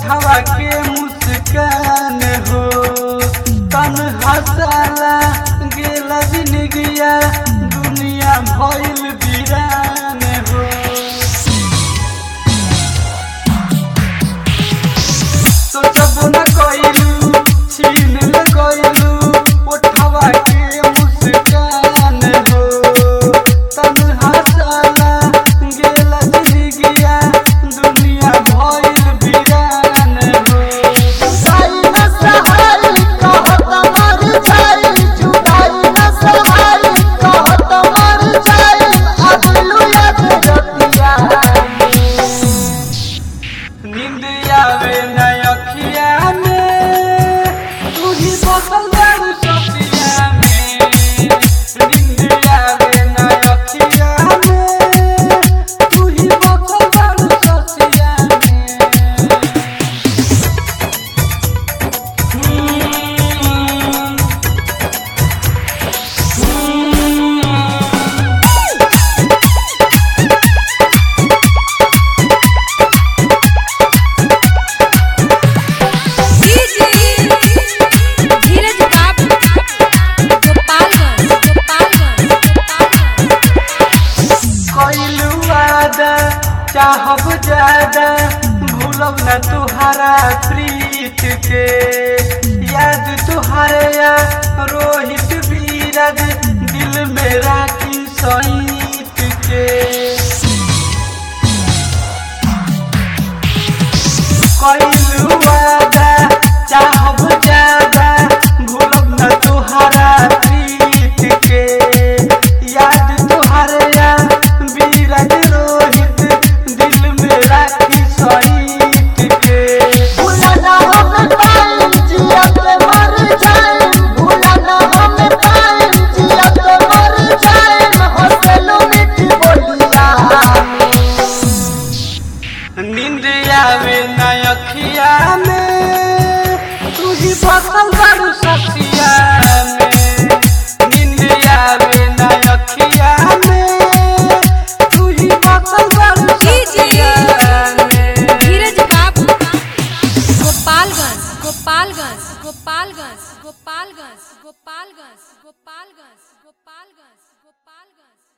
ओठवा के मुस्कान हो तन हसाला गेला जिंदगिया दुनिया भइल वीरान हो सोचबो न कइलू छीन ले गइलू ओठवा के मुस्कान हो तन हसाला गेला जिंदगिया दुनिया भइल वीरान हो जुदाई न सहाई कहत मर जाई जुदाई न सहाई कहत मर जाई अगलू याद रतिया नींद आवे न अखिया में तू ही बसल जाऊ सपनिया में नींद आवे न अखिया में तू ही बसल जाऊ सपनिया में हम्म, हम्म। धीरज बाबू गोपालगंज गोपालगंज कइलू वादा चाहब ज्यादा भूलब न तुहारा प्रीत के याद तुहारे या रोहित बीरज दिल में राखी सईत के कइलू वादा चाहब ज्यादा भूलब न तुहारा प्रीत के याद तुहारे या बीरज रोहित दिल में राखी सईत के भूलना हम पाई जियत मर जाई भूलना हम पाई जियत मर जाई हंसलू मीठी बोलिया नींद आवे न अखिया में तू ही फसल करू सखिया में नींद आवे न अखिया में तू ही फसल करू सखिया में धीरज बाबू गोपालगंज गोपालगंज गोपालगंज गोपालगंज गोपालगंज गोपालगंज गोपालगंज गोपालगंज